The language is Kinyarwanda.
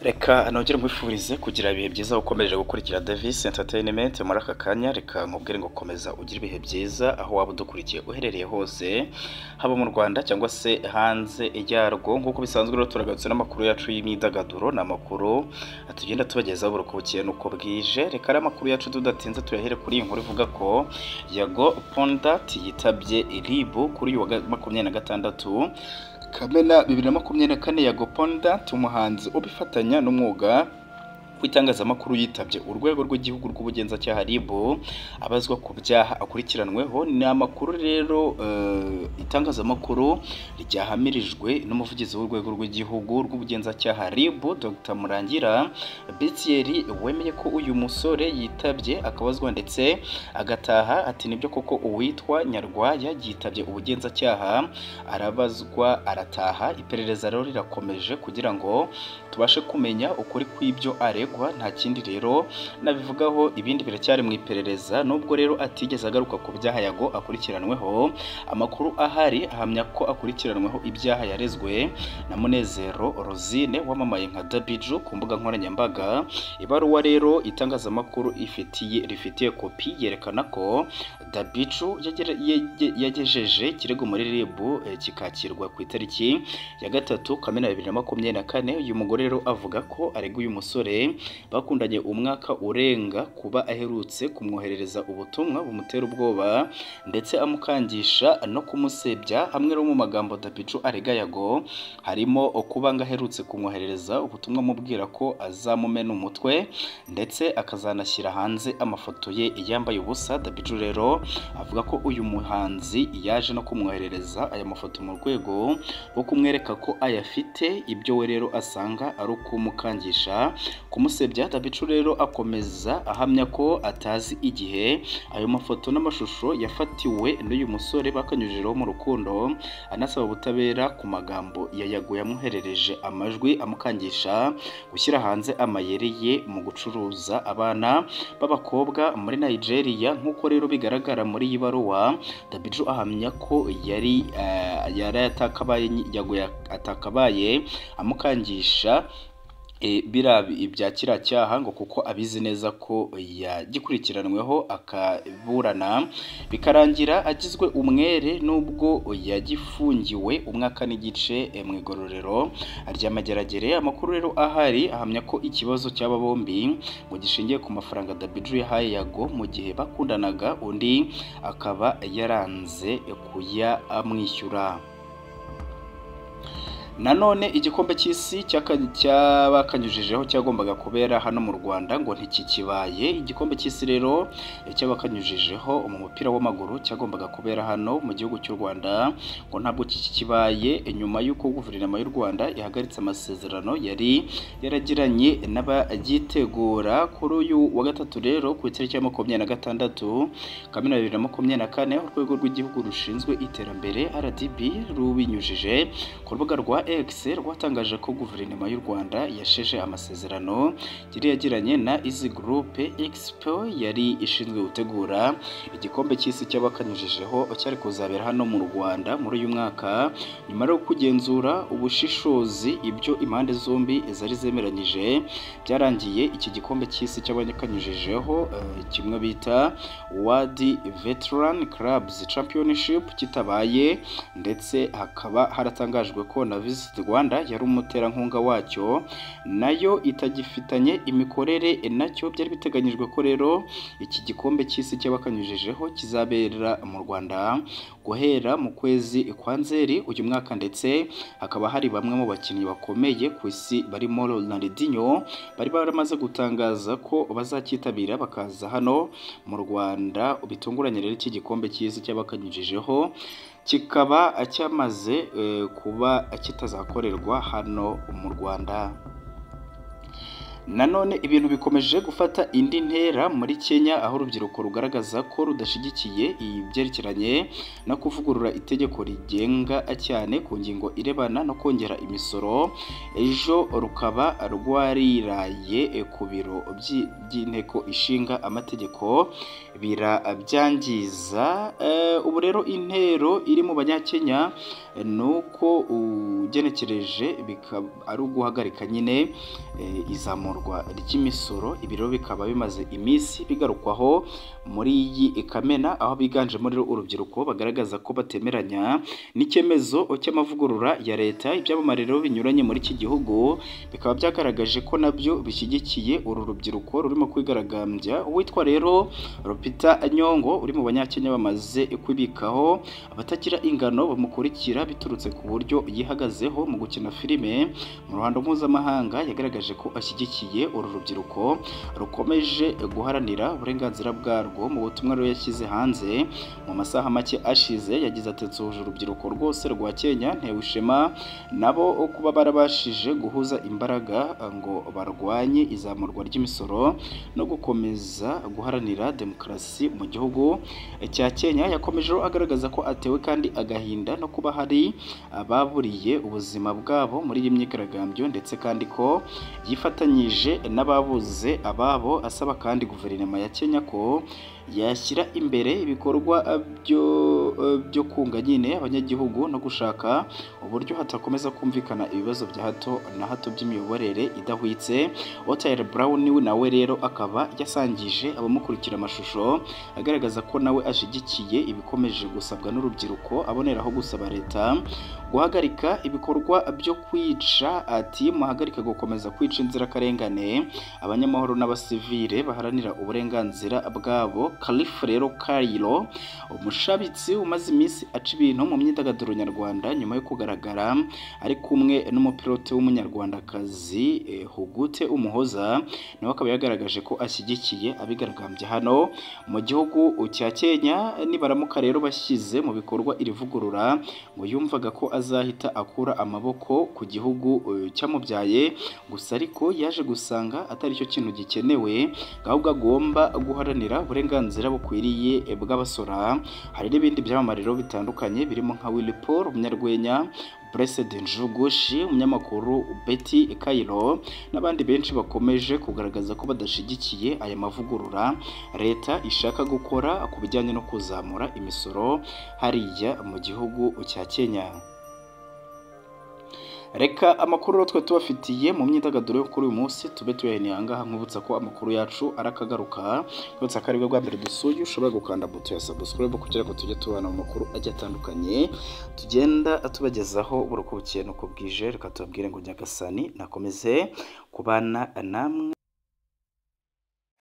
reka nongere nkwifurize kugira ibihe byiza ukomeje gukurikira Davis Entertainment muri aka kanya reka nkubwire ngo komeza ugire ibihe byiza aho waba udukurikiye uherereye hose haba mu Rwanda cyangwa se hanze yarwo nk'uko bisanzwe rero turagarutse n'amakuru yacu y'imyidagaduro ni amakuru tugenda tubagezaho buri uko bukeye n'uko bwije reka ari amakuru yacu tudatinze tuyahere kuri iyi nkuru ivuga ko Yago Pondat yitabye RIB kuri uyu wa makumyabiri na gatandatu Kamena bibiri na makumyabiri na kane Yago Pondat umuhanzi ubifatanya n'umwuga w'itangazamakuru yitabye urwego rw'igihugu rw'ubugenzacyaha RIB abazwa ku byaha akurikiranweho ni amakuru rero itangazamakuru ryahamirijwe n'umuvugizi w'urwego rw'igihugu rw'ubugenzacyaha RIB Dr Murangira Bethieri wemeye ko uyu musore yitabye akabazwa ndetse agataha ati nibyo koko uwitwa Nyarwaya yitabye ubugenzacyaha arabazwa arataha iperereza rero rirakomeje kugira ngo tubashe kumenya ukuri kw'ibyo are nta kindi rero nabivugaho ibindi biracyari mu iperereza nubwo rero atigeze agaruka ku byaha yago akurikiranweho amakuru ahari ahamya ko akurikiranweho ibyaha yarezwe na munezero rosine wamamaye nka dabiju ku mbuga nkoranyambaga ibaruwa rero itangazamakuru ifitiye rifitiye kopi yerekana ko dabiju yagejeje ikirego muri ribu kikakirwa ku itariki ya gatatu kamena bibiri na makumyabiri na kane uyu mugore rero avuga ko arega uyu musore bakundanye umwaka urenga kuba aherutse kumwoherereza ubutumwa bumutera ubwoba ndetse amukangisha no kumusebya hamwe no mu magambo dapicu arega yago harimo kuba ngo aherutse kumwoherereza ubutumwa amubwira ko azamumena umutwe ndetse akazanashyira hanze amafoto ye yambaye ubusa dapicu rero avuga ko uyu muhanzi yaje no kumwoherereza aya mafoto mu rwego rwo kumwereka ko ayafite ibyo we rero asanga ari ukumukangisha kumusebya dabicu rero akomeza ahamya ko atazi igihe ayo mafoto n'amashusho yafatiwe n'uyu musore bakanyujijeho mu rukundo anasaba ubutabera ku magambo yayago yamuherereje amajwi amukangisha gushyira hanze amayeri ye mu gucuruza abana b'abakobwa muri Nigeria nk'uko rero bigaragara muri iyi baruwa dabicu ahamya ko yari yari atakabaye amukangisha biriya ibya kiriya cyaha ngo kuko abizi neza ko yagikurikiranweho akaburana bikarangira agizwe umwere nubwo yagifungiwe umwaka n'igice mu igororero ry'amageragere amakuru rero ahari ahamya ko ikibazo cy'aba bombi ngo gishingiye ku mafaranga dabiju yahaye yago mu gihe bakundanaga undi akaba yaranze kuya amwishyura nanone igikombe cy'isi cy'abakanyujijeho cyagombaga kubera hano mu rwanda ngo ntikikibaye igikombe cy'isi rero cy'abakanyujijeho mu mupira w'amaguru cyagombaga kubera hano mu gihugu cy'u rwanda ngo ntabwo kikibaye nyuma y'uko guverinoma y'u rwanda ihagaritse amasezerano yari yaragiranye n'abagitegura kuri uyu wa gatatu rero ku itariki ya makumyabiri na gatandatu kamena bibiri na makumyabiri na kane urwego rw'igihugu rushinzwe iterambere rdb rubinyujije ku rubuga rwa Excel rwatangaje ko guverinoma y'u Rwanda yasheje amasezerano yari yagiranye na Easy Group Expo yari ishinzwe gutegura igikombe cy'isi cy'abakanyujijeho cyari kuzabera hano mu Rwanda muri uyu mwaka nyuma yo kugenzura ubushishozi ibyo impande zombi zari zemeranyije byarangiye iki gikombe cy'isi cy'abakanyujijeho kimwe bita World Veteran Clubs Championship kitabaye ndetse hakaba haratangajwe ko na Visit Rwanda yari umuterankunga wacyo nayo itagifitanye imikorere nacyo byari biteganyijwe ko rero iki gikombe cy'isi cy'abakanyujijeho kizabera mu Rwanda guhera mu kwezi kwa Nzeri uyu mwaka ndetse hakaba hari bamwe mu bakinnyi bakomeye ku isi barimo Ronaldinho bari baramaze gutangaza ko bazakitabira bakaza hano mu Rwanda bitunguranye rero iki gikombe cy'isi cy'abakanyujijeho kikaba cyamaze kuba kitazakorerwa hano mu Rwanda nanone ibintu bikomeje gufata indi ntera muri kenya aho urubyiruko rugaragaza ko rudashyigikiye ibyerekeranye no kuvugurura itegeko rigenga cyane ku ngingo irebana no kongera imisoro ejo rukaba rwariraye ku biro by'i- by'inteko ishinga amategeko birabyangiza ubu rero intero iri mu banyakenya eh, ni uko ugenekereje bikaba ari uguhagarika nyine eh, izamurwa ry'imisoro ibi rero bikaba bimaze iminsi bigarukwaho muri iyi kamena aho biganjemo rero urubyiruko bagaragaza ko batemeranya n'icyemezo cy'amavugurura ya leta ibyamamare rero binyuranye muri iki gihugu bikaba byagaragaje ko nabyo bishyigikiye uru rubyiruko rurimo kwigaragambya uwitwa rero Lupita Nyongo uri mu banyakenya bamaze kwibikaho abatagira ingano bamukurikira biturutse ku buryo yihagazeho mu gukina filime mu ruhando mpuzamahanga yagaragaje ko ashyigikiye uru rubyiruko rukomeje guharanira uburenganzira bwarwo mu butumwa rero yashyize hanze mu masaha make ashize yagize ati nsuhuje urubyiruko rwose rwa Kenya ntewe ishema nabo kuba barabashije guhuza imbaraga eh, ngo barwanye izamurwa ry'imisoro no gukomeza guharanira demokarasi mu gihugu cya Kenya yakomeje agaragaza ko atewe kandi agahinda no kuba hari ababuriye ubuzima bwabo muri iyi myigaragambyo ndetse kandi ko yifatanyije n'ababuze ababo asaba kandi guverinoma ya Kenya ko yashyira imbere ibikorwa byo byo kunga nyine abanyagihugu no gushaka uburyo hatakomeza kumvikana ibibazo bya hato na hato by'imiyoborere idahwitse Otile Brown we nawe rero akaba yasangije abamukurikira amashusho agaragaza ko nawe ashyigikiye ibikomeje gusabwa n'urubyiruko aboneraho gusaba leta guhagarika ibikorwa byo kwica ati muhagarika gukomeza kwica inzirakarengane abanyamahoro n'abasivile baharanira uburenganzira bwabo Kalifu rero Kayiro umushabitsi umaze iminsi aca ibintu mu myidagaduro nyarwanda nyuma yo kugaragara ari kumwe n'umupilote w'umunyarwandakazi eh, Hugute Umuhoza nawe akaba yagaragaje ko ashyigikiye abigaragambya hano mu gihugu cya Kenya nibaramuka rero bashyize mu bikorwa iri vugurura ngo yumvaga ko azahita akura amaboko ku gihugu eh, cyamubyaye gusa ariko yaje gusanga atari cyo kintu gikenewe ahubwo agomba guharanira uburenganzira bukwiriye eh, bw'abasora hari n'ibindi byamamare rero bitandukanye birimo nka Willy Paul umunyarwenya Blessed Njugushi umunyamakuru Betty Kairo n'abandi benshi bakomeje kugaragaza ko badashyigikiye aya mavugurura leta ishaka gukora ku bijyanye no kuzamura imisoro hariya mu gihugu cya Kenya reka amakuru rero twe tubafitiye mu myidagaduro yo kuri uyu munsi tube tuyaheneye ahangaha nkubutsa ko amakuru yacu arakagaruka kubutsa ko aribwo bwa mbere dusuye ushobora gukanda buto ya subscribe kugira ngo tujye tubona mu makuru agiye atandukanye tugenda tubagezaho buri uko bukeye n'uko bwije reka tubabwire ngo nyagasani nakomeze kubana namwe